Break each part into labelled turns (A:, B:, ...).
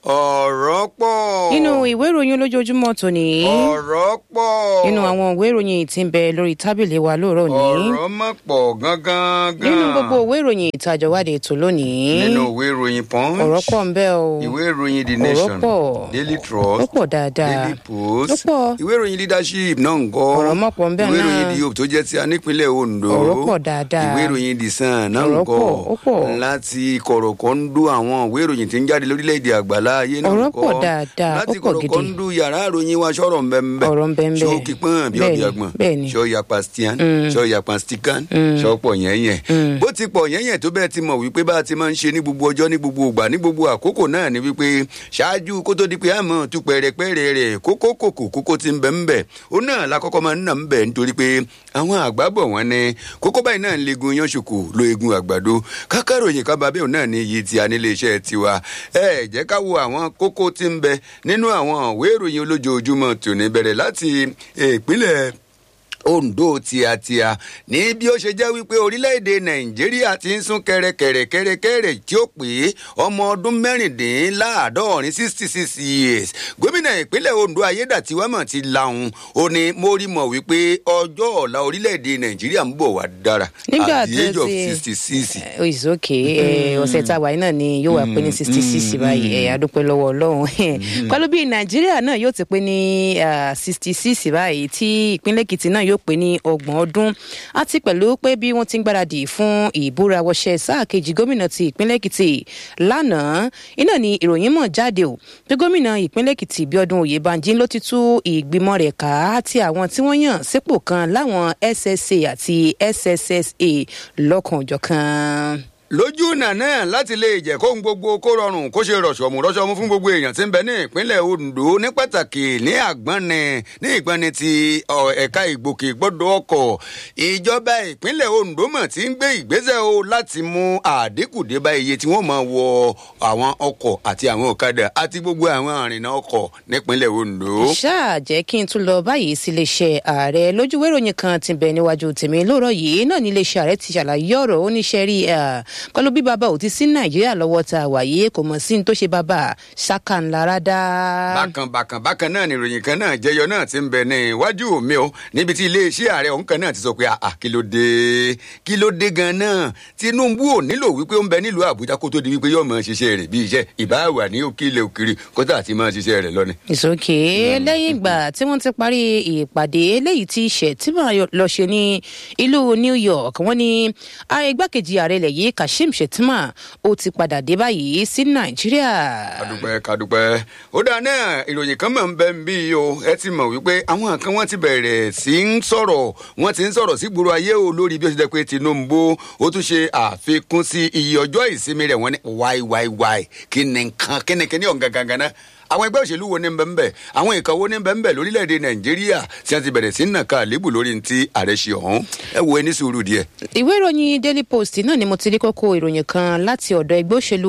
A: ọ̀rọ̀ pọ̀.
B: nínú ìwé ìròyìn olójoojúmọ́ tòní
A: ọ̀rọ̀ pọ̀.
B: nínú àwọn ìwé ìròyìn tí ń bẹ lórí tábìlì wa lóòrọ̀ ní
A: ọ̀rọ̀ mọ̀ pọ̀ gangan.
B: nínú gbogbo ìwé ìròyìn ìtajọ̀wádìí ètò lónìí
A: nínú ìwé ìròyìn punch.
B: ọ̀rọ̀ pọ̀ ń bẹ o
A: ìwé ìròyìn the
B: ọ̀rọ̀
A: nation.
B: pọ̀.
A: daily trust.
B: ó pọ̀ dáadáa
A: daily post.
B: ó pọ̀.
A: ìwé ìròyìn leadership náà ń gọ́.
B: Ọ̀rọ̀ mọ̀ pọ̀ ń bẹ
A: ìwé
B: náà.
A: ìròyìn the hope tó jẹ́ ti a nípínlẹ̀ ondo.
B: Ọ̀rọ̀ pọ̀ dáadáa.
A: ìwé ìròyìn the sun náà ń
B: Ọ̀rọ̀
A: gọ́.
B: pọ̀, ó pọ̀.
A: láti kọ̀rọ̀kọ́ndú àwọn ìwé ìròyìn tí ń jáde lórílẹ̀‐èdè àgbàlá ayé náà ń
B: Ọ̀rọ̀
A: gọ́.
B: pọ̀ dáadáa,
A: láti
B: ó pọ̀ gidi.
A: kọ̀rọ̀kọ́ndú yàrá ìròyìn wa sọ̀rọ̀ ń bẹ ń bẹ.
B: Ọ̀rọ̀ ń bẹ ń bẹ.
A: ṣó kípọ́n bí
B: Bẹ́ẹ̀ni,
A: ọ̀bí àgbọ̀n.
B: bẹ́ẹ̀ni.
A: ṣó yapa stian. ṣó yapa stikan. ṣó pọ̀ yẹn yẹn. bó ti pọ̀ yẹn yẹn tó bẹ́ẹ̀ ti mọ̀ wípé bá a ti máa ń ṣe ní gbogbo ọjọ́ ní gbogbo ìgbà ní gbogbo àkókò náà ni wípé ṣáájú kó tó di pé àmọ́ tu pẹ̀rẹ̀pẹ̀rẹ̀ rẹ̀ kókó kòkó kókó ti ń bẹ̀ ń bẹ̀ ó náà la kọ́kọ́ máa ń nà ń bẹ̀ nítorí pé àwọn àgbà bọ̀ wọ́n ní kókó báyìí náà ń legun yan ṣòkò lo egun àgbàdo kákàròyìn ká babẹ́ òun náà ní iye tí a nílé iṣẹ́ tiwa ẹ jẹ́ ká wo àwọn kókó tí ń bẹ nínú àwọn ìwé ìròyìn olójoojúmọ́ tòní bẹ̀rẹ̀ láti ìpínlẹ̀ ondo tíatíá ní bí ó ṣe jẹ́ wípé orílẹ̀-èdè nàìjíríà ti ń sún kẹrẹkẹrẹkẹrẹkẹrẹ tí ó pé ọmọ ọdún mẹ́rìndínláàádọ́rin sixty six years gómìnà ìpínlẹ̀ ondo ayédàtiwámọ̀ ti lahùn ó ní mo rí mọ̀ wípé ọjọ́ ọ̀la orílẹ̀-èdè nàìjíríà ń bọ̀ wá dára
B: Nígbà
A: at the age
B: tó
A: of
B: ti-
A: sixty six.
B: Oh, it's okay ẹ, ọ̀sẹ̀ tá a wà yìí náà ni yóò wá pé ní sixty six báyìí ẹ̀ adúpẹ́ lọ́wọ́ ọlọ́run pẹ̀lú bí nàìjíríà náà yóò ti pé ní sixty six báyìí tí ìpínlẹ̀ èkìtì náà yóò pé ní ọgbọ̀n ọdún àti pẹ̀lú pé bí wọ́n ti ń gbáradì fún ìbúra wọṣẹ́ sáà kejì gómìnà ti ìpínlẹ̀ èkìtì lánàá iná ni ìròyìn mọ̀ jáde o pé gómìnà ìpínlẹ̀ èkìtì bíọ́dún oyèbánjí ló ti tú ìgbìmọ̀ rẹ̀ ká àti àwọn tí wọ́n yàn sípò kan láwọn ssa àti sssa lọ́kànjọ̀kan.
A: lójú ọ̀nà náà láti lè jẹ́ kóhun gbogbo kó rọrùn kó ṣe rọ̀ṣọ̀mù rọ̀ṣọ̀mù fún gbogbo èèyàn tí ń bẹ ní ìpínlẹ̀ ondo ní pàtàkì ní àgbọ̀nni ní ìgbọ̀nni ti ọ, ẹ̀ka ìgbòkègbodò ọkọ̀ ìjọba ìpínlẹ̀ ondo mọ̀ tí ń gbé ìgbésẹ̀ o láti mú àdínkù dé bá iye tí wọ́n máa wọ àwọn ọkọ̀ àti àwọn ọ̀kadà àti gbogbo àwọn àrìnà ọkọ̀ nípínlẹ̀ ondo.
B: ṣáà jẹ́ kí n tún lọ báyìí sí iléeṣẹ́ ààrẹ lójúwé ìròyìn kan ti bẹ̀ níwájú tèmi lóòrọ̀ yìí náà ní iléeṣẹ́ ààrẹ ti ṣàlàyé ọ̀rọ̀ oníṣẹ́ rí pẹ̀lú bí bàbá ò ti sí nàìjíríà lọ́wọ́ tá a wà yìí kò mọ̀ sí ní tó ṣe bàbá ṣáká ńlá rádá.
A: bákan bákan bákan náà ni ìròyìn kan náà jẹyọ náà ti ń bẹ ní iwájú mi o níbi tí iléeṣẹ́ ààrẹ ọ̀hún kan náà ti sọ pé àà kí ló dé kí ló dé gan náà tinubu ò nílò wípé ó ń bẹ nílùú àbújá kó tó di wípé yóò máa ṣiṣẹ́ rẹ̀ bí iṣẹ́ ìbáwà ní òkìlẹ̀ òkiri kó tà ti máa ṣiṣẹ́ rẹ̀ lọ́ni.
B: ìsòkè lẹ́yìn ìgbà tí wọ́n ti parí ìpàdé eléyìí tí ṣètìmọ̀ lọ ṣe ní ìlú new york wọ́n ní ààrẹ igbákejì ààrẹ ilẹ̀ yìí kashim shettima ó ti padà dé báyìí sí nàìjíríà.
A: kadupẹ kadupẹ ó dáa náà ìròyìn kan máa ń bẹ ń bí yìí o ẹ ti mọ̀ wípé àwọn kan wọ́n ti bẹ̀rẹ̀ sí ń sọ̀rọ̀ wọ́n ti ń sọ̀rọ̀ sí gbòòrò ayé o lórí bí ó ṣe jẹ́ pé tinubu ó tún ṣe àfikún sí iye ọjọ́ ìsinmi rẹ̀ wọ́n ní wáì wáì wáì kí ni nǹkan kí ni kí ni ọ̀gá gangan náà àwọn ẹgbẹ́ òṣèlú wo ní bẹ́ẹ̀ ń bẹ̀ àwọn ìkan wo ní bẹ́ẹ̀ ń bẹ̀ lórílẹ̀‐èdè nàìjíríà tí wọ́n ti bẹ̀rẹ̀ sí ń nàka àlébù lórí ti ààrẹ ṣe ọ̀hún ẹ wo ẹni sùúrù díẹ̀.
B: ìwé ìròyìn daily post náà ni mo ti rí kókó ìròyìn kan láti ọ̀dọ̀ ẹgbẹ́ òṣèlú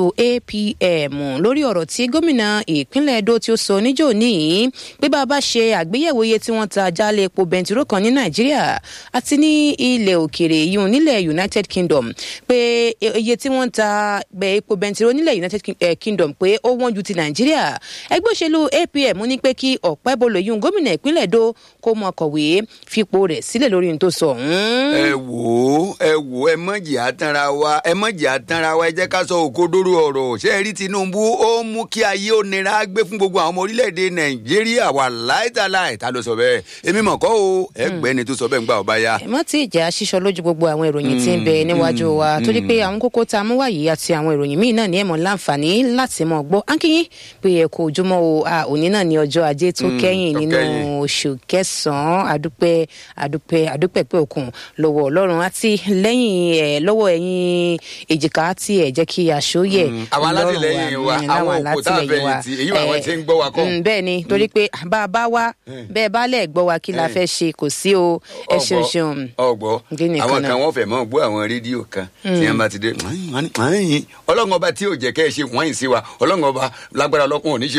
B: apm lórí ọ̀rọ̀ tí gómìnà ìpínlẹ̀ edo tí ó sọ níjó níyì pé bá a bá ṣe àgbéyẹ̀wò iye tí wọ́n ta jálẹ̀ epo bẹntiró kan ní nàìjíríà àti ní ilẹ̀ òkèrè yìí nílẹ̀ united kingdom pé iye tí wọ́n ta bẹ epo bẹntiró nílẹ̀ united King- eh, kingdom pé ó wọ́n ju ti nàìjíríà ẹgbẹ́ òṣèlú apm ní pé kí ọ̀pẹ́ bolo yìí gómìnà ìpínlẹ̀ edo kó mọ kọ̀wé fipò rẹ̀ sílẹ̀ lórí ohun tó sọ ọ̀hún.
A: ẹ wò ó ẹ wò ó ẹ mọ̀jì àtànra wa ẹ mọ̀jì àtànra wa ẹ jẹ́ ká sọ òkodoro ọ̀rọ̀ ṣé ẹ rí tinubu ó mú kí ayé ó nira gbé fún gbogbo àwọn ọmọ orílẹ̀-èdè nàìjíríà wà láìtàláì ta ló sọ bẹ́ẹ̀ èmi mọ̀ kọ́ o ẹgbẹ́ni tó sọ bẹ́ẹ̀ ń gbà ọba ya.
B: ẹ má tí ì jẹ́ aṣíṣọ lójú gbogbo àwọn ìròyìn tí ń bẹ níwájú wa torí pé àwọn kókó tá a mú wáyé àti àwọn ìròyìn míì náà ní ẹ̀mọ́ láǹfààní láti mọ̀ gbọ́ ánkíyín pé ẹ kò ojúmọ́ o a òní náà ní ọjọ́ ajé tó kẹ́yìn
A: tó
B: nínú
A: kẹ́yìn.
B: oṣù kẹsàn-án àdúpẹ́ àdúpẹ́ àdúpẹ́ pé òkun lọ́wọ́ ọlọ́run àti lẹ́yìn ẹ̀ lọ́wọ́ ẹ̀yìn èjìká tí ẹ̀ jẹ́ kí aṣọ yẹ
A: àwọn alátìlẹyìn wa
B: Mm,
A: àwọn
B: láwọn
A: òkú tá a
B: alátìlẹyìn wa.
A: fẹ̀yìntì èyí wà wọ́n
B: Eh,
A: ti ń gbọ́ wa kọ́.
B: mm, bẹ́ẹ̀ ni torí pé bá a bá wá bẹ́ẹ̀ bá lẹ̀ gbọ́ wa kí la
A: Eh.
B: fẹ́ ṣe kò sí o ẹ ṣeun ṣeun.
A: ọgbọ
B: Kí ni
A: àwọn
B: kan
A: kan
B: náà?
A: wọn fẹ mọ gbọ àwọn rédíò kan tí wọn bá ti dé ọlọ́run ọba tí ò jẹ́ kẹ́ ẹ ṣe wọ́n yìí sí wa ọlọ́run ọba lágbára ọlọ́kùn ò ní ṣe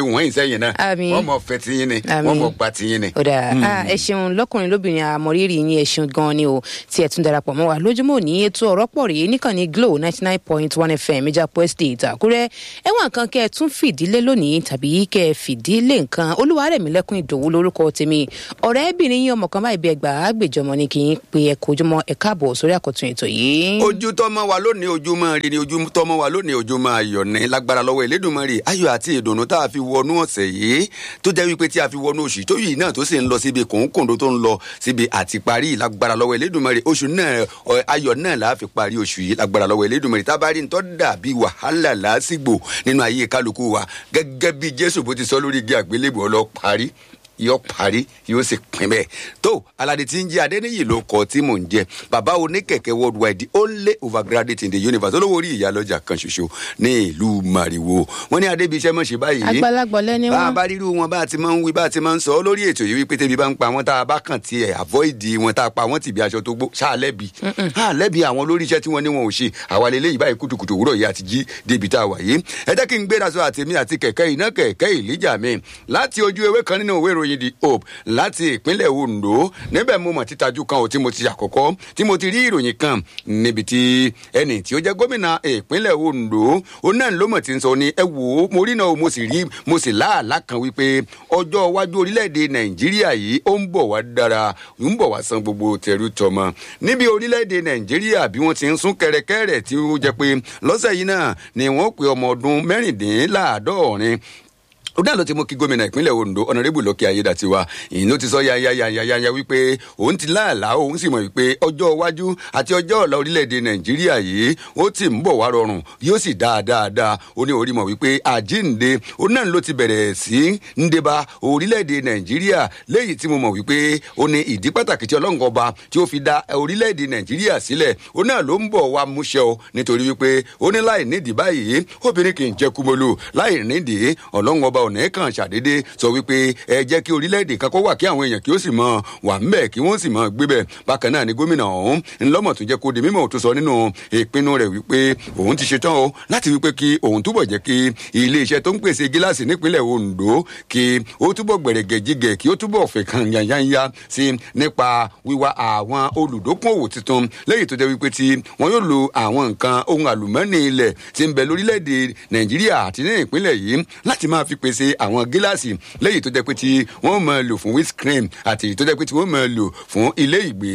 A: wọ́n yìí sẹ́yìn náà
B: Àmín.
A: wọ́n mọ̀ fẹ́ tiyín ni
B: Àmín.
A: wọ́n mọ̀ gba tiyín ni.
B: ó dáa Ah, ẹ ṣeun lọkùnrin lóbìnrin àmọrírì yín ẹ ṣeun gan ni o tí ẹ tún darapọ̀ mọ́ wa lójúmọ́ ní ètò ọ̀rọ̀ pọ̀ rèé níkànnì glo ninety nine point one fm ìjàpọ̀ estate àkúrẹ́ ẹ̀wọ̀n nǹkan kẹ́ ẹ tún fìdílé lónìí tàbí kẹ́ ẹ fìdílé nǹkan olúwarẹ̀mílẹ́kùn ìdòwú lórúkọ tèmi ọ̀rẹ́bìnrin yín ọmọ kan báyìí bí ẹgbàá àgbèjọmọ ni kì í pe ẹ kojúmọ́ ẹ káàbọ̀ sórí àkọ́tún ètò yìí.
A: ojú tọmọ wa lónìí ojú máa rí ni ojú tọmọ wa lónìí ojú máa yọ ní lágbára lọ́wọ́ Elédùmarè ayọ̀ àti ìdùnnú tá a fi wọnú ọ̀sẹ̀ yìí tó jẹ́ wípé tí a fi wọnú oṣù tó yìí náà tó sì ń lọ síbi kòńkòńdó tó ń lọ síbi àti parí lágbára lọ́wọ́ Elédùmarè oṣù náà ọ, ayọ̀ náà la fi parí oṣù yìí lágbára lọ́wọ́ Elédùmarè tá a bá rí ní tó dàbí wàhálà lásìgbò nínú ayé kálukú wa gẹ́gẹ́ bí Jésù bó ti sọ lórí igi àgbélébùú ọlọ́ parí yóò parí yóò sì pín bẹ́ẹ̀ tó alade tí ń jẹ́ adẹ́niyì ló kọ́ tí mò ń jẹ́ bàbá oníkẹ̀kẹ́ worldwide the only overgraduate in the universe olówó orí ìyálọ́jà kan ṣoṣo ní ìlú mariwo wọ́n ní adébíṣẹ́ mọ̀ ṣe báyìí
B: àgbàlagbọ̀ lẹ́ni
A: bá a
B: wọn.
A: bá rírú wọn bá a ti máa ń wí bá a ti máa ń sọ lórí ètò yìí wípé tẹ́bi bá ń pa wọn tá a bá kàn tiẹ̀ avoid wọn tá a pa wọn tìbí aṣọ tó gbó ṣáà lẹ́bi ṣáà lẹ́bi àwọn lórí iṣẹ́ tí wọ́n ní wọn ò ṣe àwa lè léyìí báyìí kùtùkùtù òwúrọ̀ yìí àti jí débi tá a wà yìí ẹ jẹ́ kí n gbéra sọ àtèmi àti kẹ̀kẹ́ iná kẹ̀kẹ́ ìlíjà mi láti ojú ewé kan nínú ìwé ìròyìn the hope láti ìpínlẹ̀ ondo níbẹ̀ mo mọ̀ títajú kan ò tí mo ti àkọ́kọ́ tí mo ti rí ìròyìn kan níbi tí ẹnì tí ó jẹ́ gómìnà ìpínlẹ̀ ondo ó náà ló mọ̀ tí ń sọ ni ẹ wò ó mo rí náà mo sì rí mo sì láàlá kan wípé ọjọ́ iwájú orílẹ̀-èdè nàìjíríà yìí ó ń bọ̀ wá dára ń bọ̀ wá san gbogbo tẹ̀rù tọmọ níbi orílẹ̀-èdè nàìjíríà bí wọ́n ti ń sún kẹrẹkẹrẹ tí ó jẹ́ pé lọ́sẹ̀ yìí náà ni wọ́n pe ọmọ ọdún mẹ́rìndínláàádọ́rin ó dáná tí mo kí gómìnà ìpínlẹ̀ ondo ọ̀nàrẹ́bù lọ́kẹ́ ayédàtiwa ìyìn ló ti sọ yayayayaya wípé òun ti láàlá òun sì mọ̀ wípé ọjọ́ iwájú àti ọjọ́ ọ̀la orílẹ̀-èdè nàìjíríà yìí ó ti ń bọ̀ wá rọrùn yóò sì dáa dáadáa ó ní orí mọ̀ wípé àjínde ó náà ló ti bẹ̀rẹ̀ sí ń débá orílẹ̀-èdè nàìjíríà léyìí tí mo mọ̀ wípé ó ní ìdí pàtàkì tí ọlọ́run ọba tí ó fi dá orílẹ̀-èdè nàìjíríà sílẹ̀ ó náà ló ń bọ̀ wá múṣẹ́ o nítorí wípé ó ní láì nídìí báyìí obìnrin kì í jẹ́ kúmọ́lù láì nídìí ọlọ́run ọba ọ̀nà kan ṣàdédé sọ wípé ẹ jẹ́ kí orílẹ̀-èdè kan kó wà kí àwọn èèyàn kí ó sì mọ wà ńbẹ̀ kí wọ́n sì mọ gbé bẹ̀ bákan náà ni gómìnà ọ̀hún ńlọ́mọ̀ tó jẹ́ kó di mímọ̀ tó sọ nínú ìpinnu rẹ̀ wípé òun ti ṣetán o láti wípé kí òun túbọ̀ jẹ́ kí iléeṣẹ́ tó ń pèsè gíláàsì nípínlẹ̀ Ondo kí ó túbọ̀ gbẹ̀rẹ̀gẹ̀ jígẹ̀ kí ó túbọ̀ fẹ̀ kan yányányá sí nípa wíwá àwọn olùdókòwò tuntun lẹ́yìn tó jẹ́ wípé tí wọ́n yóò lo àwọn nǹkan ohun àlùmọ́ọ́nì ilẹ̀ tí ń bẹ lórílẹ̀‐èdè Nàìjíríà àti ní ìpínlẹ̀ yìí láti máa fi pèsè àwọn gíláàsì lẹ́yìn tó jẹ́ pé tí wọ́n máa lò fún windscreen àti tó jẹ́ pé tí wọ́n máa lò fún ilé ìgbé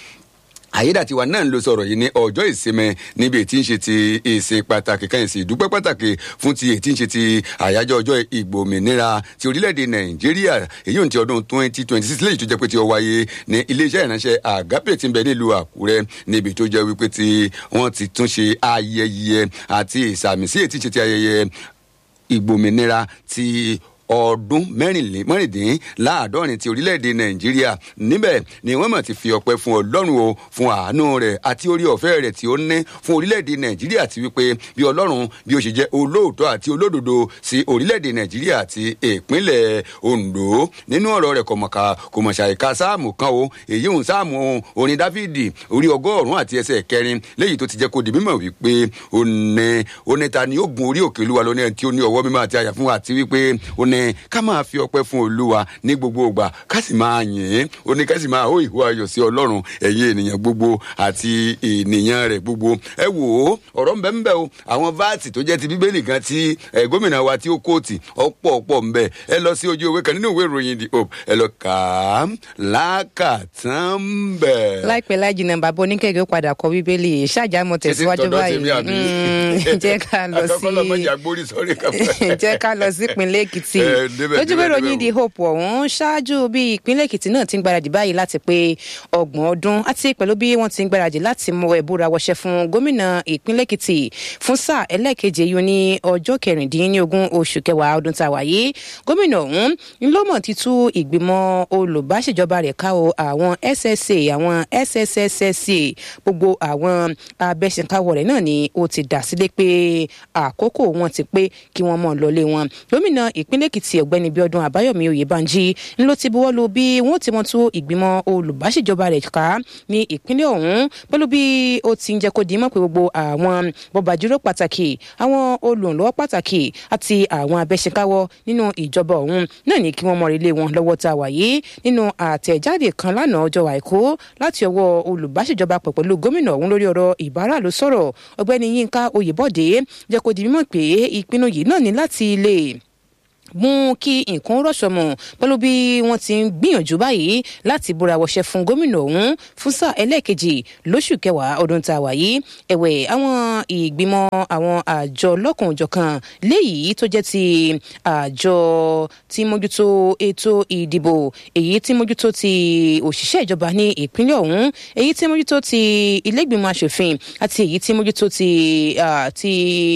A: àyédàtiwa náà ló sọ̀rọ̀ yìí ní ọjọ́ ìsinmi níbi ètí ń ṣe ti ìsìn pàtàkì kan ìsìn ìdúpẹ́ pàtàkì fún ti ètí ń ṣe ti àyájọ́ ọjọ́ ìgbòmìnira ti orílẹ̀-èdè nàìjíríà èyí ò ti ọdún twenty twenty six lẹ́yìn tó jẹ́ pé tí ó wáyé ní iléeṣẹ́ ìránṣẹ́ àgápè tí ń bẹ nílùú àkúrẹ́ níbi tó jẹ́ wípé tí wọ́n ti tún ṣe ayẹyẹ àti ìsàmìsí ètí ń ṣe ti ayẹyẹ ìgbòmìnira ti ọdún mẹ́rìndínláàádọ́rin ti orílẹ̀-èdè nàìjíríà níbẹ̀ ni wọ́n mọ̀ ti fi ọpẹ́ fún ọlọ́run o fún àánú rẹ̀ àti orí ọ̀fẹ́ rẹ̀ tí ó ní fún orílẹ̀-èdè nàìjíríà ti wípé bí ọlọ́run bí ó ṣe jẹ́ olóòótọ́ àti olódodo sí orílẹ̀-èdè nàìjíríà àti ìpínlẹ̀ ondo nínú ọ̀rọ̀ rẹ̀ kọ̀mọ̀ká kọ̀mọ̀ṣà ìka sáàmù kan o èyí ń sáàmù orin dáfídì orí ọgọ́rùn-ún àti ẹsẹ̀ kẹrin léyìí tó ti jẹ́ kó di mímọ̀ wípé òní oníta ni ó gun orí òkè olúwa lónìí tí ó ní ọwọ́ mímọ́ àti àyà fún wa àti wípé òní ní ká máa fi ọpẹ́ fún olúwa ní gbogbo ìgbà ká sì máa yìn ín ó ní ká sì máa hó ìhó ayọ̀ sí ọlọ́run ẹ̀yin ènìyàn gbogbo àti ènìyàn rẹ̀ gbogbo ẹ wò ó ọ̀rọ̀ ń bẹ ń bẹ o àwọn vaati tó jẹ́ ti bíbélì gan ti gómìnà wa tí ó kóòtì ọ̀pọ̀ ọ̀pọ̀ ń bẹ ẹ lọ sí ojú ewé kan nínú ìwé ìròyìn the hope ẹ lọ kà á lákàtàn bẹ̀.
B: láìpẹ́ láì jìnnà bàbá oníkẹ́kẹ́ ó padà kọ bíbélì ṣáàjámọ̀ tẹ̀síwájú báyìí jẹ́ ká lọ sí jẹ́ ká lọ sí ìpínlẹ̀ èkìtì lójúwé ròyìn the hope ọ̀hún ṣáájú bí ìpínlẹ̀ èkìtì náà ti ń gbáradì báyìí láti pé ọgbọ̀n ọdún àti pẹ̀lú bí wọ́n ti ń gbáradì láti mọ ẹ̀búra wọṣẹ́ fún gómìnà ìpínlẹ̀ èkìtì fún sáà ẹlẹ́ẹ̀keje yìí ní ọjọ́ kẹrìndínlógún oṣù kẹwàá ọdún tá a wà yìí gómìnà ọ̀hún ńlọ́mọ̀ ti tú ìgbìmọ̀ olùbáṣèjọba rẹ̀ ká o àwọn ssa àwọn sssca gbogbo àwọn abẹ́sẹ̀káwọ̀ rẹ̀ náà ni ó ti dà sílé pé àkókò wọn ti pé kí wọ́n mọ̀ lọlé wọn gómìnà ìpínlẹ̀ èkìtì ọ̀gbẹ́ni bíọ́dún àbáyọ̀mí oyèbánjí ńlọ ti buwọ́ lu bí wọ́n ti mọ̀ tú ìgbìmọ̀ olùbáṣèjọba rẹ̀ ká ní ìpínlẹ̀ ọ̀hún pẹ̀lú bí ó ti ń jẹ́ kó di mọ́ pé gbogbo àwọn bọ́bàjúrò pàtàkì àwọn olùrànlọ́wọ́ pàtàkì àti àwọn abẹ́ṣekáwọ́ nínú ìjọba ọ̀hún náà ní kí wọ́n mọ ilé wọn lọ́wọ́ tá a wà yìí nínú àtẹ̀jáde kan lánàá ọjọ́ àìkú láti ọwọ́ olùbáṣèjọba pẹ̀ pẹ̀lú gómìnà ọ̀hún lórí ọ̀rọ̀ ìbára ló sọ̀rọ̀ ọ̀gbẹ́ni yínká oyèbọ̀dé jẹ́ kó di mímọ̀ pé ìpinnu yìí náà ní láti lè mú kí nǹkan rọ̀ṣọ̀ mọ̀ pẹ̀lú bí wọ́n ti ń gbìyànjú báyìí láti búra wọṣẹ́ fún gómìnà ọ̀hún fún sáà ẹlẹ́ẹ̀kejì lóṣù kẹwàá ọdún tá a wà yìí ẹ̀wẹ̀ àwọn ìgbìmọ̀ àwọn àjọ lọ́kùnjọ̀kan léyìí tó jẹ́ ti àjọ tí mójútó ètò ìdìbò èyí tí mójútó ti òṣìṣẹ́ ìjọba ní ìpínlẹ̀ ọ̀hún èyí tí mójútó ti ilégbìmọ̀ asòfin àti èyí tí mójútó ti ti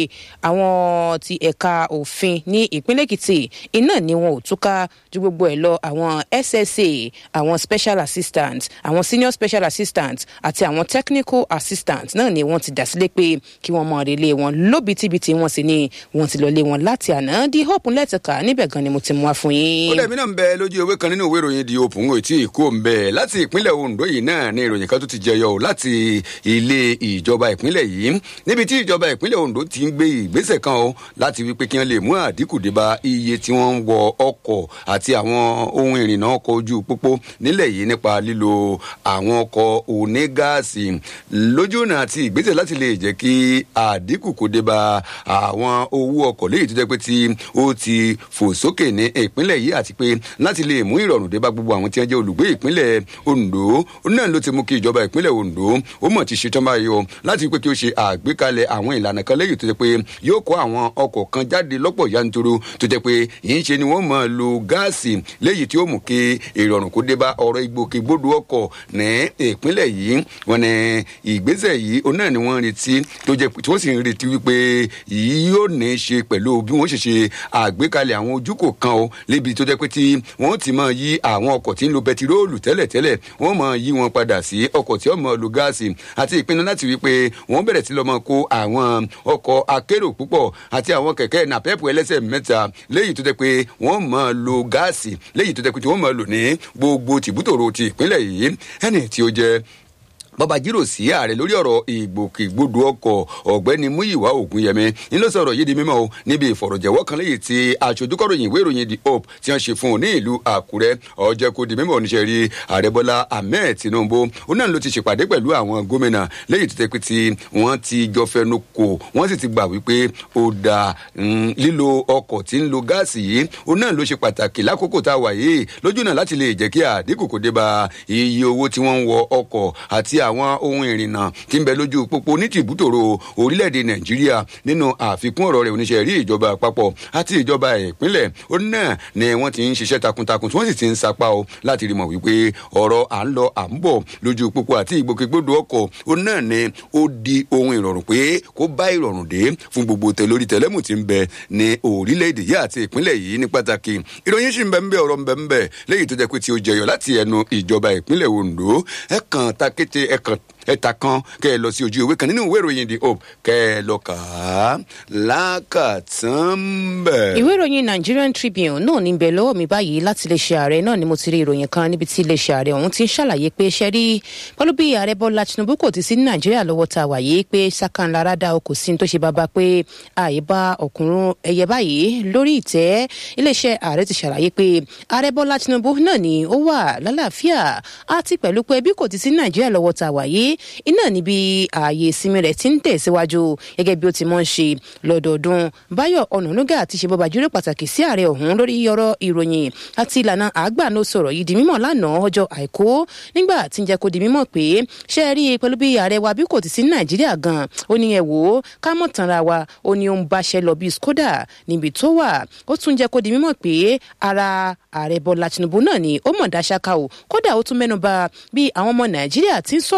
B: àwọn ti ẹ̀ka òfin ní ìpínlẹ̀ èkìtì iná ni wọn ò túká ju gbogbo ẹ lọ àwọn ssa àwọn special assistant àwọn senior special assistant àti àwọn technical assistant náà ni wọn ti dà sílé pé kí wọn mọ relé wọn lóbitibiti wọn sì ni wọn ti lọ lé wọn láti àná di hope lẹ́tìkà níbẹ̀ gan ni mo ti mú wá fún yín.
A: ó dẹ̀mí náà ń bẹ lójú ewé kan nínú ìwé ìròyìn di òpùn ò tí ì kó ń bẹ láti ìpínlẹ̀ ondo yìí náà ni ìròyìn kan tó ti jẹyọ o láti ilé ìjọba ìpínlẹ̀ yìí níbi tí ìjọba ìpínlẹ̀ ondo ti ń gbé ìgbésẹ̀ kan o láti wípé kí wọ́n lè mú àdínkù dé bá iye tí wọ́n ń wọ ọkọ̀ àti àwọn ohun ìrìnnà ọkọ̀ ojú pópó nílẹ̀ yìí nípa lílo àwọn ọkọ̀ onígáàsì lójúọ̀nà àti ìgbésẹ̀ láti lè jẹ́ kí àdínkù kó dé bá àwọn owó ọkọ̀ léyìí tó jẹ́ pé tí ó ti fò sókè ní ìpínlẹ̀ yìí àti pé láti lè mú ìrọ̀rùn dé bá gbogbo àwọn tí wọ́n jẹ́ olùgbé ìpínlẹ̀ ondo náà ló ti mú kí ìjọba ìpínlẹ̀ ondo ó mọ̀ ti ṣetán báyìí o láti pé kí ó ṣe àgbékalẹ̀ àwọn ìlànà kan léyìí tó jẹ́ pé yóò kó àwọn ọkọ̀ kan jáde lọ́pọ̀ yanturu tó jẹ́ pé yìí ṣe ni wọ́n máa lo gáàsì léyìí tí ó mú kí ìrọ̀rùn kó dé bá ọ̀rọ̀ ìgbòkègbodò ọkọ̀ ní ìpínlẹ̀ yìí wọn ní ìgbésẹ̀ yìí òun náà ni wọ́n retí tó jẹ́ tí wọ́n sì ń retí wípé yìí yóò ní í ṣe pẹ̀lú bí wọ́n ṣe ṣe àgbékalẹ̀ àwọn ojúkò kan o lébi tó jẹ́ pé tí wọ́n ti máa yí àwọn ọkọ̀ tí ń lo bẹtiróòlù tẹ́lẹ̀tẹ́lẹ̀ wọ́n máa yí wọn padà sí ọkọ̀ tí ó máa lo gáàsì àti ìpinnu láti wípé wọ́n bẹ̀rẹ̀ sí lọ́ máa kó àwọn ọkọ̀ akérò púpọ̀ àti àwọn kẹ̀kẹ́ nàpẹ́pù ẹlẹ́sẹ̀ mẹ́ta léyìí tó jẹ́ pé wọ́n máa lo gáàsì léyìí tó jẹ́ pé tí wọ́n máa lò ní gbogbo tìbútòrò ti ìpínlẹ̀ yìí ẹni tí ó jẹ́ bọ́ba jírò sí ààrẹ lórí ọ̀rọ̀ ìgbòkègbodò ọkọ̀ ọ̀gbẹ́ni múyìwá ògúnyẹmí ńlọ sọ̀rọ̀ yìí di mímọ́ o níbi ìfọ̀rọ̀jẹ̀wọ́ kan lẹ́yìn tí aṣojúkọ̀ròyìn ìwé ìròyìn the hope tí wọ́n ṣe fún un ní ìlú àkúrẹ́ ọjọ́ kò di mímọ́ oníṣẹ́ rí ààrẹ bọ́lá ahmed tinubu ó náà ló ti ṣèpàdé pẹ̀lú àwọn gómìnà lẹ́yìn tó tẹ́ pé tí wọ́n ti jọ fẹnu kò wọ́n sì ti gbà wípé ó da lílo ọkọ̀ tí ń lo gáàsì yìí ó náà ló ṣe pàtàkì lákòókò tá a wà yìí lójú náà láti lè jẹ́ kí àdínkù kò dé bá iye owó tí wọ́n ń wọ ọkọ̀ àti àwọn ohun ìrìnnà tí ń bẹ lójú pópó ní tìbútòrò orílẹ̀-èdè nàìjíríà nínú àfikún ọ̀rọ̀ rẹ̀ oníṣẹ́ rí ìjọba àpapọ̀ àti ìjọba ìpínlẹ̀ ó náà ni wọ́n ti ń ṣiṣẹ́ takuntakun tí wọ́n sì ti ń sapá o láti rí mọ̀ wípé ọ̀rọ̀ à ń lọ à ń bọ̀ lójú pópó àti ìgbòkègbodò ọkọ̀ ó náà ni ó di ohun ìrọ̀rùn pé kó bá ìrọ̀rùn dé fún gbogbo tẹ lórí tẹlẹ́mù tí ń bẹ ní orílẹ̀-èdè yìí àti ìpínlẹ̀ yìí ní pàtàkì ìròyìn sì ń bẹ ń bẹ ọ̀rọ̀ ń bẹ ń bẹ léyìí tó jẹ́ pé tí ó jẹyọ láti ẹnu ìjọba ìpínlẹ̀ ondo ẹ̀ kàn takété ẹ̀ kàn ẹ̀ta kan kẹ́ ẹ lọ sí ojú ìwé kan nínú ìwé ìròyìn the hope kẹ́ ẹ lọ kà á lákàtàn bẹ̀.
B: ìwé ìròyìn nigerian tribune náà ní bẹ lọ́wọ́ mi báyìí láti iléeṣẹ́ ààrẹ náà ni mo ti rí ìròyìn kan níbi tí iléeṣẹ́ ààrẹ ọ̀hún ti ń ṣàlàyé pé ṣe rí pẹ̀lú bí ààrẹ bọ́lá tinubu kò ti sí ní nàìjíríà lọ́wọ́ ta wà yìí pé sákànlára dá o kò sí ní tó ṣe bàbá pé ààyè bá ọkùnrin ẹyẹ báyìí lórí ìtẹ́ iléeṣẹ́ ààrẹ ti ṣàlàyé pé ààrẹ bọ́lá tinubu náà ni ó wà lálàáfíà àti pẹ̀lú pé bí kò ti sí ní nàìjíríà lọ́wọ́ ta wà yìí iná níbi ààyè ìsinmi rẹ̀ ti ń tẹ̀síwájú gẹ́gẹ́ bí ó ti mọ̀ ń ṣe lọ́dọọdún báyọ̀ ọ̀nànúgà ti ṣe bọ́ba jùlọ pàtàkì sí ààrẹ ọ̀hún lórí ọ̀rọ̀ ìròyìn àti ìlànà àgbàáno sọ̀rọ̀ yìí di mímọ̀ lánàá ọjọ́ àìkú nígbà tí ń jẹ́ kó di mímọ̀ pé ṣé ẹ rí i pẹ̀lú bí ààrẹ wa bí kò ti sí nàìjíríà gan ó ní ẹ wò ó ká mọ̀ tanra wa ó ní ó ń báṣẹ́ lọ bí skoda níbi tó wà ó tún jẹ́ kó di mímọ̀ pé ara ààrẹ bọ́lá tinubu náà ni ó mọ̀ dáṣáká o kódà ó tún mẹ́nu bà bí àwọn ọmọ nàìjíríà ti ń sọ̀rọ̀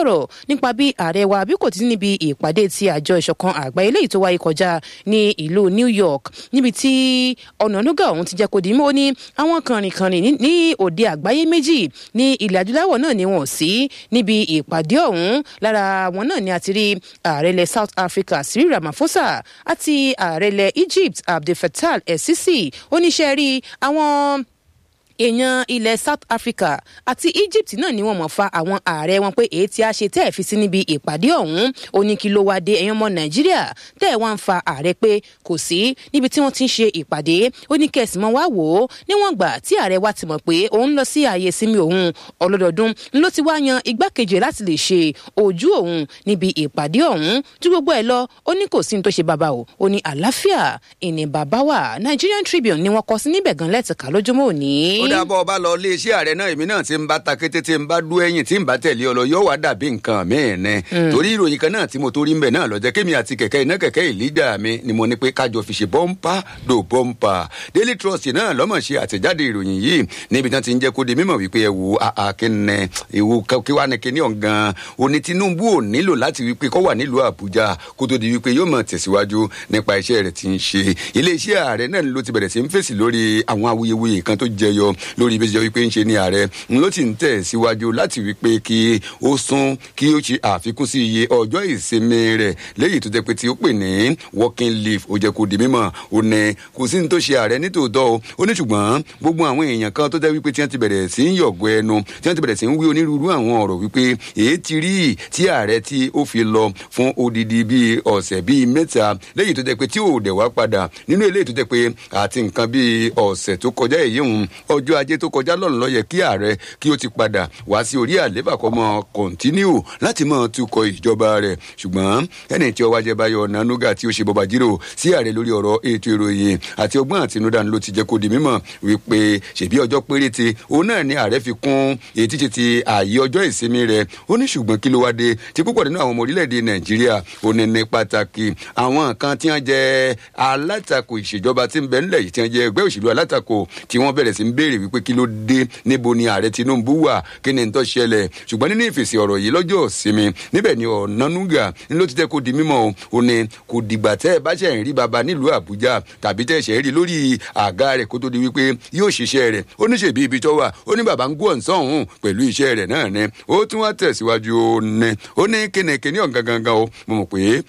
B: nípa bí ààrẹ wa bí kò ti níbi ìpàdé ti àjọ ìṣọ̀kan àgbáyé léyìí tó wáyé kọjá ní ìlú new york níbi tí ọ̀nànúgà ọ̀hún ti jẹ́ kó di mọ́ ní àwọn kànrìnkànrìn ní òde àgbáyé méjì ní ilẹ̀ adúláwọ̀ náà ni wọ́n sí níbi ìpàdé ọ̀hún lára wọn náà ni a ti rí ààrẹ ilẹ̀ south africa cyril ramaphosa àti ààrẹ ilẹ̀ egypt abdel fattah el-sisi oníṣẹ́ rí àwọn èèyàn ilẹ̀ south africa àti egypt náà ni wọ́n mọ̀ fa àwọn ààrẹ wọn pé èyí tí a ṣe tẹ́ ẹ̀ fi sí níbi ìpàdé ọ̀hún ó ní kí ló wá dé ẹ̀yàn ọmọ nàìjíríà tẹ́ ẹ̀ wá ń fa ààrẹ pé kò sí níbi tí wọ́n ti ń ṣe ìpàdé ó ní kẹ̀sì mọ́ wá wò ó níwọ̀n gbà tí ààrẹ wa ti mọ̀ pé òun lọ sí ààyè sinmi òun ọlọ́dọọdún ló ti wá yan igbákejì láti lè ṣe ojú òun níbi ìpàdé ọ̀hún ju gbogbo ẹ̀ lọ ó ní kò sí ní tó ṣe bàbá o ó ní àlàáfíà ìní bàbá wà nigerian tribune ni wọ́n kọ sí níbẹ̀ gan lẹ́tìká lójúmọ́ òní
A: ó dábọ̀ ọba lọ iléeṣẹ́ ààrẹ náà èmi náà ti ń bá ta kété tí ń bá dú ẹ̀yìn tí ń bá tẹ̀lé ọ lọ yóò wá dàbí nǹkan míì ni torí ìròyìn kan náà tí mo torí ń bẹ̀ náà lọ́jọ́ kémi àti kẹ̀kẹ́ iná kẹ̀kẹ́ ìlíjà mi ni mo ní pé kájọ fi ṣe bọ́ńpà do bọ́ńpà daily trust náà lọ́mọ̀ ṣe àtẹ̀jáde ìròyìn yìí níbi tí wọ́n ti ń jẹ́ kó di mímọ̀ wípé ẹ wo akínẹ ìwo kí wàá ní kíní ọ̀gán òní tinubu ò nílò láti wípé kó wà nílùú àbújá kó tó di wípé yóò mọ̀ tẹ̀síwájú nípa iṣẹ́ rẹ̀ ti ń ṣe iléeṣẹ́ ààrẹ náà ló ti bẹ̀rẹ̀ sí ń fèsì lórí àwọn awuyewuye kan tó jẹyọ lórí bí ó ṣe jẹ́ wípé ń ṣe ní ààrẹ ń ló ti ń tẹ̀ síwájú láti wípé kí ó sún kí ó ṣe àfikún sí iye ọjọ́ ìsinmi rẹ̀ léyìí tó jẹ́ pé tí ó pè ní working leave ó jẹ́ kó di mímọ̀ ó ní kò sí ní tó ṣe ààrẹ nítòótọ́ o ó ní ṣùgbọ́n gbogbo àwọn èèyàn kan tó jẹ́ wípé tí wọ́n ti bẹ̀rẹ̀ sí ń yọ̀gọ̀ ẹnu tí wọ́n ti bẹ̀rẹ̀ sí ń wí onírúurú àwọn ọ̀rọ̀ wípé èyí ti rí tí ààrẹ tí ó fi lọ fún odidi bíi ọ̀sẹ̀ bíi mẹ́ta léyìí tó jẹ́ pé tí ò dẹ̀ wá padà nínú eléyìí tó jẹ́ pé àti nǹkan bíi ọ̀sẹ̀ tó kọjá èyí hùn ọjọ́ ajé tó kọjá lọ́run ló yẹ kí ààrẹ kí ó ti padà wá sí orí àlééfà kọ́ mọ́ kọ̀ntínú láti mọ́ tukọ̀ ìjọba rẹ̀ ṣùgbọ́n ẹni tí ọwọ́ ajẹ́ báyọ̀ nanuga tí ó ṣe bọ́ba jírò sí ààrẹ lórí ọ̀rọ̀ ètò ìròyìn àti ọgbọ́n àtinúdá ló ti jẹ́ kó di mímọ̀ wípé ṣèbí ọjọ́ péréte òun náà ni ààrẹ fi kún ètí ti ti ààyè ọjọ́ ìsinmi rẹ̀ ó ní ṣùgbọ́n kí ló wá dé tí púpọ̀ nínú àwọn ọmọ orílẹ̀-èdè nàìjíríà ó ní ní pàtàkì àwọn kan tí wọ́n jẹ́ alátakò ìṣèjọba tí ń bẹ ńlẹ̀ yìí tí wọ́n jẹ́ ẹgbẹ́ òṣèlú alátakò tí wọ́n bẹ̀rẹ̀ sí ń béèrè wípé kí ló dé níbo ni ààrẹ tinubu wà kí ni tó ṣẹlẹ̀ ṣùgbọ́n nínú ìfèsì ọ̀rọ̀ yìí lọ́jọ́ ìsinmi níbẹ̀ ni ọ̀nánúgà ní ló ti tẹ́ kó di mímọ́ o ní kò dìgbà tẹ́ ẹ bá ṣe ń rí baba nílùú àbújá tàbí tẹ́ ẹ ṣe ń rí lórí àga rẹ̀ kó tó di wípé yóò ṣiṣẹ́ rẹ̀ ó ní ṣèbí ibi tó wà ó ní baba ń gbọ́ ǹsán òun pẹ̀lú iṣẹ́ rẹ̀ náà ni ó tún wá tẹ̀síwájú ó ní ó ní kínníkínní ọ̀gangangan o mo mọ̀ pé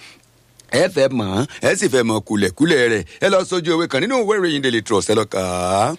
A: ẹ fẹ́ mọ̀ ẹ sì fẹ́ mọ̀ kulẹ̀kulẹ̀ rẹ̀ ẹ lọ sójú ewé kan nínú ìwé ìròyìn daily trust ẹ lọ kà á